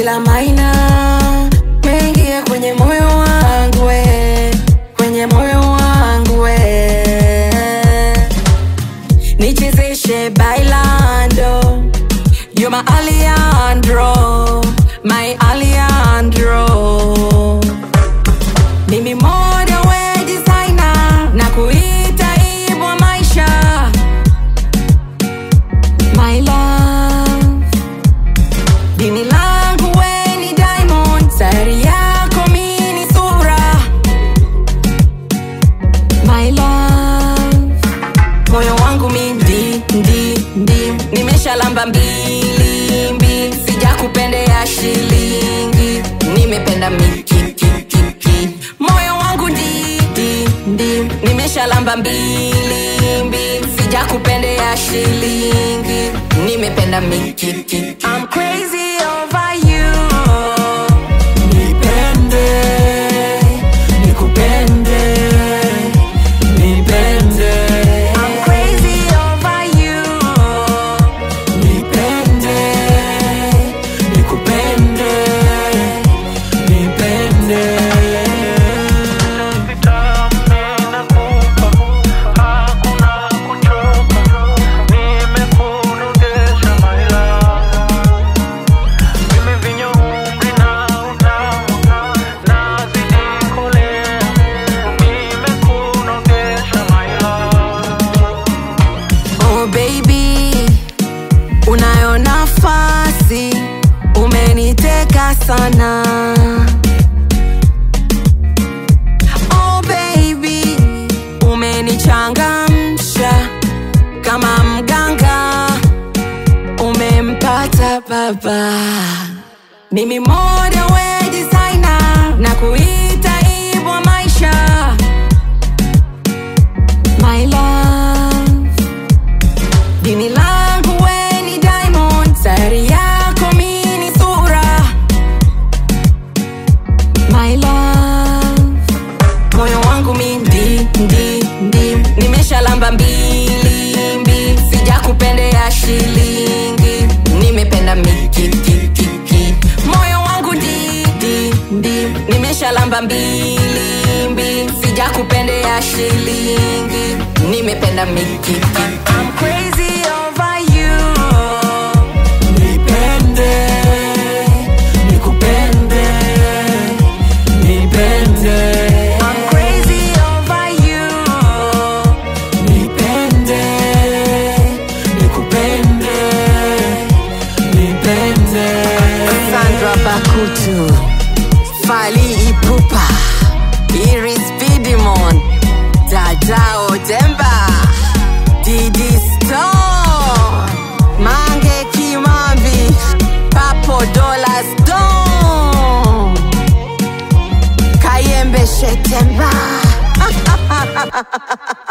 ila maina mengia kwenye moyo wangu we, kwenye moyo wangu we. Nichezeshe bailando, you're my Alejandro, my Alejandro. Mimi moda we designer na kuita ibwa maisha my love dini langu we ni diamond sayari yako mi ni sura my love moyo wangu mi ndi ndi ndi nimeshalamba mbili mbili sijakupendea shilingi nimependa mikikikiki moyo wangu ndi ndi ndi nimeshalamba mbili mbili sijakupendea shilingi nimependa mikikiki I'm crazy over you Nipende, nikupende, nipende, I'm crazy over you nipende, nikupende, nipende. Oh baby, unayo nafasi, umeniteka sana. Oh baby, umenichangamsha kama mganga, umempata baba. Mimi moda we designer na kuita ibwa maisha my love dini langu we ni diamond sayari yako mi ni sura my love moyo wangu mi ndi ndi ndi nimeshalamba mbili mbili sijakupendea shilingi nimependa mikikikiki moyo wangu ndi ndi ndi nimeshalamba mbili mbili sijakupendea shilingi nimependa mikikiki I'm crazy over you Nipende, nikupende, nipende, I'm crazy over you nipende, nikupende, nipende. Sandra Bakutu Fali Ipupa Iris Pidimon Dadao Demba Didi Stone Mange Kimambi Papo Dola Stone Kayembe Shetemba